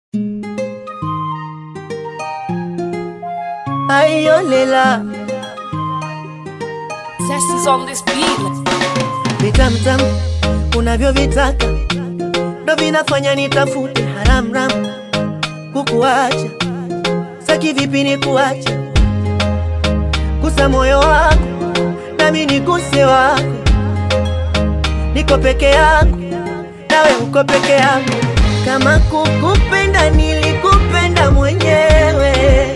Ayolela Zest is on this beat. vitamtam unavyovitaka ndo vinafanya nitafute haramram kukuacha saki vipi ni kuacha gusa moyo wako nami niguse wako niko peke yangu nawe uko peke yangu kama kukupenda nilikupenda mwenyewe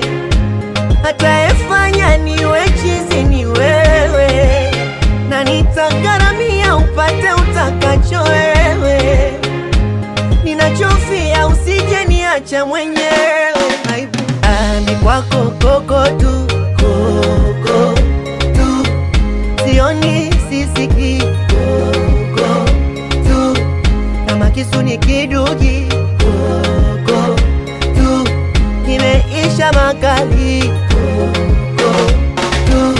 atayefanya niwe chizi ni wewe na nitagharamia upate utakacho wewe ninachofia usije niacha mwenyewe Aibu. Ah, ni kwako koko tu koko tu sioni sisiki koko tu kama kisu ni kidugi koko tu kimeisha makali koko tu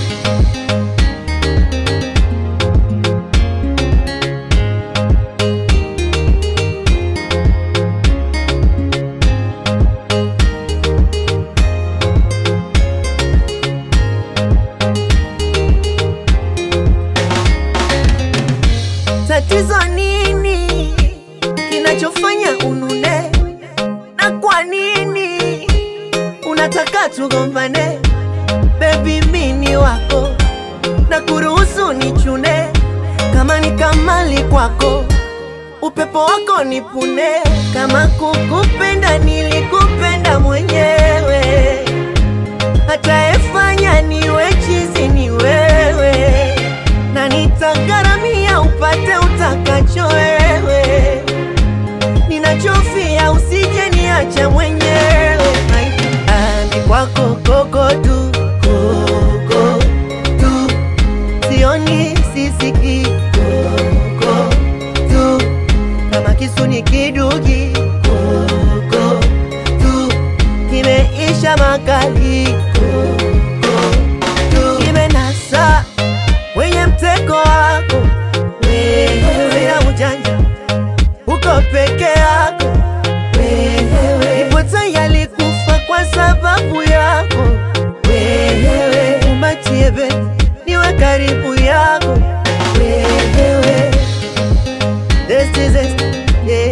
Tatizo nini kinachofanya unune, na kwa nini unataka tugombane? Baby, mini wako na kuruhusu nichune, kama ni kamali kwako, upepo wako nipune. Kama kukupenda nilikupenda mwenyewe, atayefanya niwe chizi ni wewe na nitagharamia upate utakacho wewe, ninachofia usije niacha mwenyewe. Ah, ni kwako koko tu koko tu, sioni sisiki koko tu, kama kisu ni kidugi koko tu, kimeisha makali koko tu, kimenasa wenye mtego wako wewe, sina ujanja, uko peke yako wewe, ipo tayari kufa kwa sababu yako wewe, umatie beti niwe karibu yako wewe, zesti zesti yeah.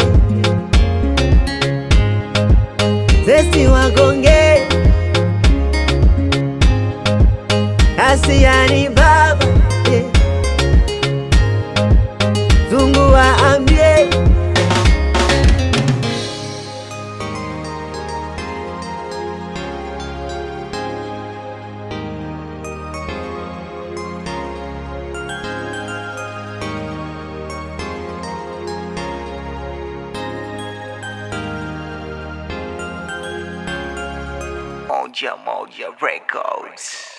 zesti wagonge Asiani baba yeah. Zungu waambie Moja Moja Records.